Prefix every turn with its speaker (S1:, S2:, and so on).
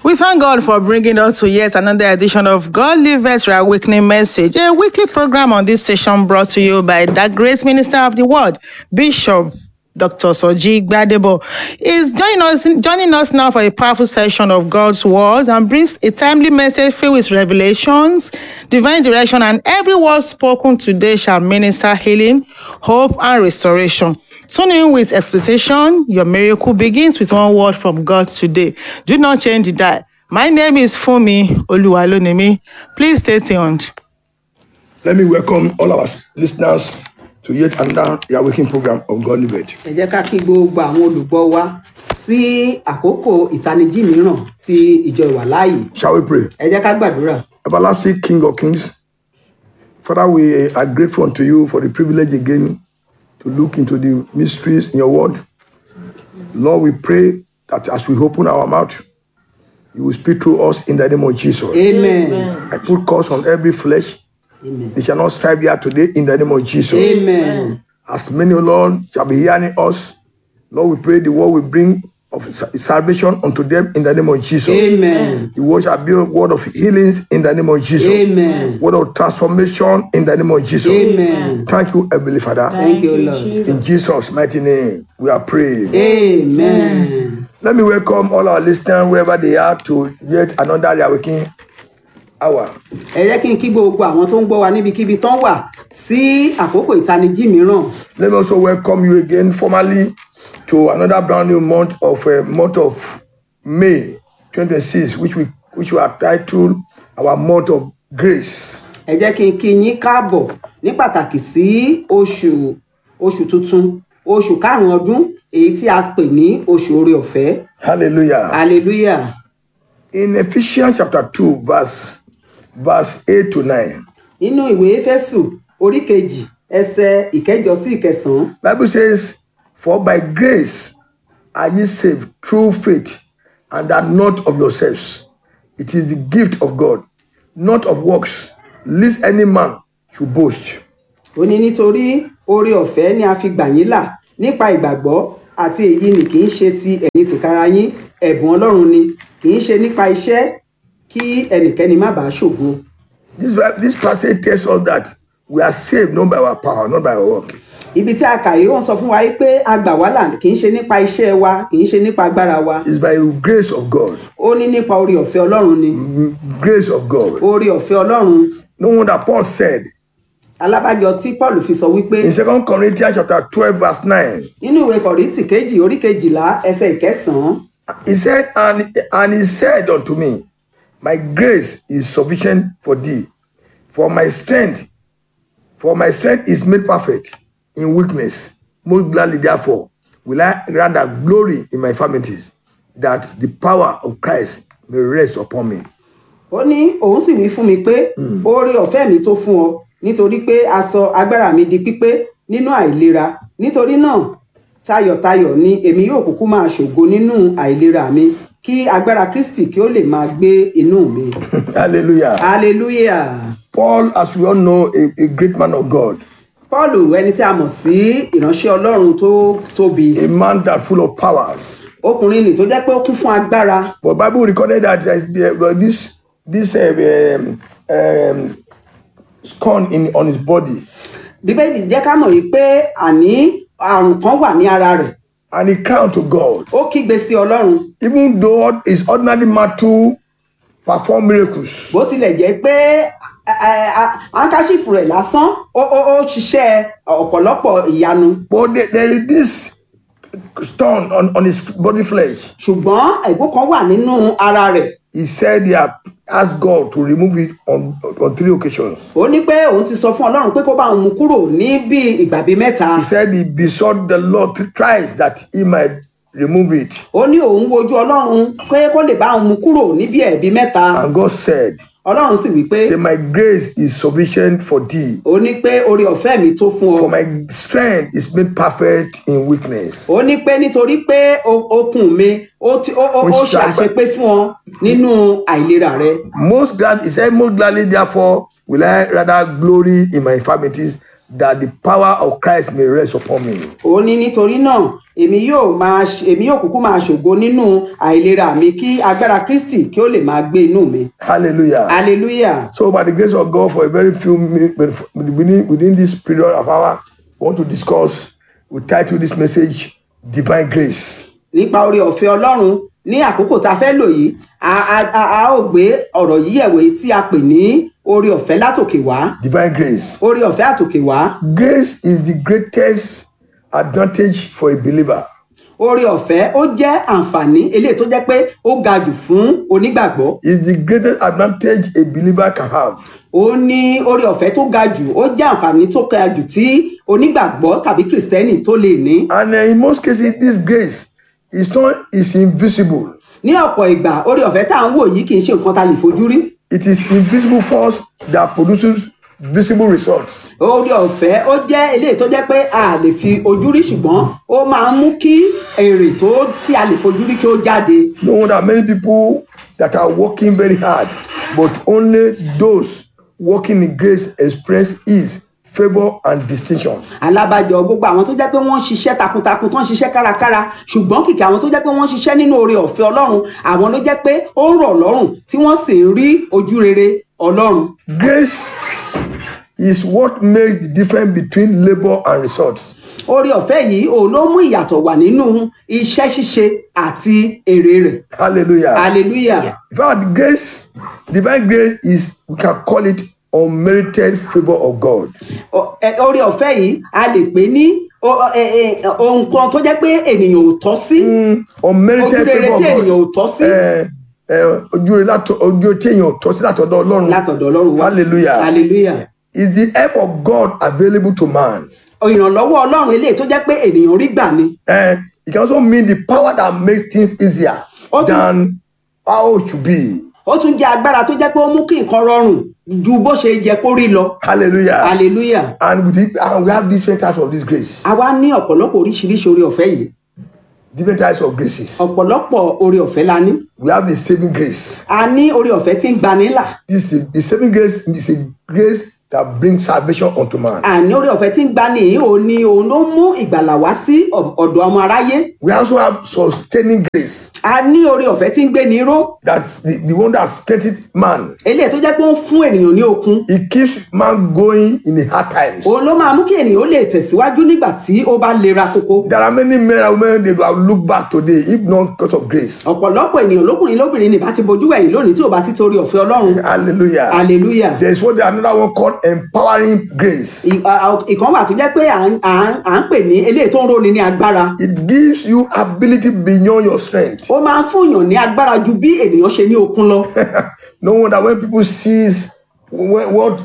S1: We thank God for bringing us to yet another edition of God Liveth Your Awakening Message, a weekly program on this station brought to you by the great minister of the word, Bishop Dr. Soji Gbadebo is joining us, joining us now for a powerful session of God's words and brings a timely message filled with revelations, divine direction, and every word spoken today shall minister healing, hope, and restoration. Tune in with expectation. Your miracle begins with one word from God today. Do not change the dial. My name is Fumi Oluwalonemi. Please stay tuned.
S2: Let me welcome all our listeners to yet another Reawakening program of God Liveth.
S3: ẹ jẹ́ ká kí gbogbo àwọn olùgbọ́ wa sí àkókò ìtanijí mìíràn tí ìjọ ìwà láàyè
S2: Shall we pray?
S3: ẹ jẹ́ ká gbàdúrà
S2: Everlasting King of Kings, Father, we are grateful unto you for the privilege again to look into the mysteries in your word. Lord, we pray that as we open our mouth, you will speak through us in the name of Jesus.
S3: amen
S2: I put curse on every flesh.
S3: amen
S2: They shall not strive here today in the name of Jesus.
S3: amen
S2: As many, O Lord, shall be hearing us, Lord, we pray the word will bring of sa- salvation unto them in the name of Jesus.
S3: amen
S2: The word shall be a word of healings in the name of Jesus.
S3: amen
S2: Word of transformation in the name of Jesus.
S3: amen
S2: Thank you, Heavenly Father.
S3: thank you lord
S2: In Jesus' mighty name, we are praying.
S3: amen
S2: Let me welcome all our listeners wherever they are to yet another Reawakening hour.
S3: ẹ jẹ́ kí n kí gbogbo àwọn tó ń gbọ́ wa níbikíbi tán wà sí àkókò ìtanijí mìíràn
S2: Let me also welcome you again formally to another brand new month of uh, month of May 2026, which we which we are titled our month of grace.
S3: ẹ jẹ́ kí n kí yín káàbọ̀ ní pàtàkì sí oṣù oṣù tuntun oṣù karùn-ún ọdún èyí tí a pè ní oṣù oore ọ̀fẹ́
S2: Hallelujah.
S3: hallelujah
S2: In Ephesians chapter 2, verse verse 8 to 9,
S3: nínú ìwé éfésù orí kejì ẹsẹ ìkẹjọ sí ìkẹsànán
S2: Bible says, For by grace are ye saved through faith, and that not of yourselves. It is the gift of God, not of works, lest any man should boast.
S3: ó ní nítorí oore ọ̀fẹ́ ni a fi gbà yín là nípa ìgbàgbọ́ àti èyí ni kì í ṣe ti ẹ̀yin tìkára yín ẹ̀bùn ọlọ́run ni kì í ṣe nípa iṣẹ́ kí ẹnikẹ́ni má bàa ṣògo
S2: This, this passage tells us that we are saved not by our power, not by our work.
S3: ibi tí a kà yìí wọ́n sọ fún wa pé a gbà wá là kì í ṣe nípa iṣẹ́ wa kì í ṣe nípa agbára wa
S2: It's by the grace of God.
S3: ó ní nípa oore ọ̀fẹ́ ọlọ́run ni
S2: Grace of God.
S3: oore ọ̀fẹ́ ọlọ́run
S2: No wonder Paul said
S3: alábàjọ tí paul fi sọ wípé
S2: in 2 Corinthians chapter 12, verse 9,
S3: nínú ìwé kọ̀rìntì kejì orí kejìlá ẹsẹ̀ ìkẹsàn-án
S2: He said, and, and he said unto me, My grace is sufficient for thee, for my strength, for my strength is made perfect in weakness. Most gladly, therefore, will I rather glory in my infirmities, that the power of Christ may rest upon me.
S3: ó ní òun sì wí fún mi pé oore ọ̀fẹ́ mi tó fún ọ nítorí pé a sọ agbára mi di pípé nínú àìlera nítorí náà tayọ̀tayọ̀ ni èmi yóò kúkú máa ṣògo nínú àìlera mi kí agbára kristi kí ó lè máa gbé inú mi
S2: Hallelujah.
S3: hallelujah
S2: Paul, as we all know, a, a great man of God,
S3: paul ẹni tí a mọ̀ sí ìránṣẹ́ ọlọ́run tó tóbi
S2: a man that full of powers.
S3: ọkùnrin nì tó jẹ́ pé ó kún fún agbára
S2: But Bible recorded that there's- there was this this uh, um, um, scorn in on his body.
S3: bíbélì jẹ́ ká mọ̀ yìí pé àní àrùn kan wà ní ara rẹ̀
S2: and he cried to God.
S3: ó kígbe sí ọlọ́run
S2: Even though his ordinary mortal perform miracles,
S3: bó tilẹ̀ jẹ́ pé ankaṣífù rẹ̀ lásán ó ó ó ṣiṣẹ́ ọ̀pọ̀lọpọ̀ ìyanu
S2: but there, there is this stone on, on his body flesh.
S3: ṣùgbọ́n ẹ̀gún kan wà nínú ara rẹ̀
S2: He said he had asked God to remove it on, on three occasions.
S3: ó ní pé òun ti sọ fún ọlọ́run pé kó bá òun mú kúrò ní bí ìgbà bíi mẹ́ta
S2: He said he besought the Lord three tries that he might remove it.
S3: ó ní òun wojú ọlọ́run pé kó lè bá òun mú kúrò ní bí ẹ̀bí mẹ́ta
S2: And God said,
S3: ọlọ́run sì wí pé
S2: Say, My grace is sufficient for thee,
S3: ó ní pé oore ọ̀fẹ́ mi tó fún ọ
S2: for my strength is made perfect in weakness.
S3: ó ní pé nítorí pé o- okun mi ó ti- ó ó- ó ṣe àṣepé fún ọ nínú àìlera rẹ
S2: Most glad, he said, Most gladly, therefore, will I rather glory in my infirmities, that the power of Christ may rest upon me.
S3: ó ní nítorí náà èmi yóò máa ṣ- èmi yóò kúkú máa ṣògo nínú àìlera mi kí agbára kristi kí ó lè máa gbé inú mi
S2: Hallelujah.
S3: hallelujah
S2: So, by the grace of God, for a very few minutes within, within this period of hour, we want to discuss, we title this message Divine Grace.
S3: nípa oore ọ̀fẹ́ ọlọ́run ní àkókò tá a fẹ́ lò yìí a a- a a ó gbé ọ̀rọ̀ yìí ẹ̀wò èyí tí a pè ní oore ọ̀fẹ́ látòkè wá
S2: Divine Grace.
S3: oore ọ̀fẹ́ àtòkè wá
S2: Grace is the greatest advantage for a believer.
S3: oore ọ̀fẹ́ ó jẹ́ àǹfààní eléyìí tó jẹ́ pé ó ga jù fún onígbàgbọ́
S2: Is the greatest advantage a believer can have.
S3: ó ní oore ọ̀fẹ́ tó ga jù ó jẹ́ àǹfààní tó ga jù tí onígbàgbọ́ tàbí kìrìsìtẹ́nì tó lè ní
S2: And uh, in most cases, this grace is not is invisible.
S3: ní ọ̀pọ̀ ìgbà oore ọ̀fẹ́ tá à ń wò yìí kì í ṣe nǹkan tá a lè fojú rí
S2: It is invisible force that produces visible results.
S3: oore ọ̀fẹ́ ó jẹ́ eléyìí tó jẹ́ pé a lè fi ojú rí ṣùgbọ́n ó máa ń mú kí èrè tó tí a lè fojú rí kí ó jáde
S2: No wonder many people that are working very hard, but only those working in grace experience ease, favor, and distinction.
S3: alábàjọ gbogbo àwọn tó jẹ́ pé wọ́n ń ṣiṣẹ́ takuntakun tó ń ṣiṣẹ́ kárakára ṣùgbọ́n kìkì àwọn tó jẹ́ pé wọ́n ń ṣiṣẹ́ nínú oore ọ̀fẹ́ ọlọ́run àwọn ló jẹ́ pé ó ń rọ̀ lọ́rùn tí wọ́n sì ń rí ojú rere ọlọ́run
S2: Grace is what makes the difference between labor and results.
S3: oore ọ̀fẹ́ yìí òun ló mú ìyàtọ̀ wà nínú iṣẹ́ ṣíṣe àti èrè rẹ̀
S2: Hallelujah.
S3: hallelujah
S2: In fact, grace, divine grace is, we can call it unmerited favor of God.
S3: O- ẹ- oore ọ̀fẹ́ yìí a lè pè ní o- ẹ- ẹ- ohun kan tó jẹ́ pé ènìyàn ò tọ́ sí
S2: Unmerited
S3: ojú rere
S2: favor
S3: tí
S2: of
S3: ènìyàn ò
S2: God.
S3: tọ́ sí
S2: Eh, eh, Ojú rere látọ̀- ojú tí èèyàn ò tọ́ sí látọ̀dọ̀ Ọlọ́run.
S3: látọ̀dọ̀ ọlọ́run wá
S2: Hallelujah.
S3: hallelujah
S2: Is the help of God available to man?
S3: ìrànlọ́wọ́ ọlọ́run eléyìí tó jẹ́ pé ènìyàn rí gbà ni
S2: Eh, it can also mean the power that makes things easier
S3: Ó tún-
S2: than how it should be.
S3: ó tún jẹ́ agbára tó jẹ́ pé ó mú kí nǹkan rọrùn ju bó ṣe yẹ kó rí lọ
S2: Hallelujah.
S3: hallelujah
S2: And, with it, and we have different types of this grace,
S3: a wá ní ọ̀pọ̀lọpọ̀ oríṣiríṣi oore ọ̀fẹ́ yìí
S2: different types of graces.
S3: ọ̀pọ̀lọpọ̀ oore ọ̀fẹ́ la ní
S2: We have the saving grace.
S3: a ní oore ọ̀fẹ́ tí ń gbani là
S2: This is, the saving grace is a grace that brings salvation unto man.
S3: àní oore ọ̀fẹ́ tí ń gbani yìí òun ni òun ló mú ìgbàlà wá sí ọ̀- ọ̀dọ̀ ọmọ aráyé
S2: We also have sustaining grace.
S3: a ní oore ọ̀fẹ́ tí ń gbé ní ró
S2: That's the, the one that strengthens man.
S3: eléyìí tó jẹ́ pé ó ń fún ènìyàn ní okun
S2: It keeps man going in the hard times.
S3: òun ló máa mú kí ènìyàn ó lè tẹ̀síwájú nígbà tí ó bá lera koko
S2: There are many men and women they will look back today if not because of grace.
S3: ọ̀pọ̀lọpọ̀ ènìyàn lókùnrin lóbìnrin ní bá ti bojú ẹ̀yìn lónìí tí ò bá sí torí ọ̀fẹ́ ọlọ́run
S2: Hallelujah.
S3: hallelujah
S2: There is what another one called empowering grace.
S3: Ì- à- à- ìkan wà tó jẹ́ pé à ń- à ń à ń pè ní eléyìí tó ń roni ní agbára
S2: It gives you ability beyond your strength.
S3: ó máa ń fúnyàn ní agbára ju bí ènìyàn ṣe ní okun lọ
S2: no wonder when people sees when, what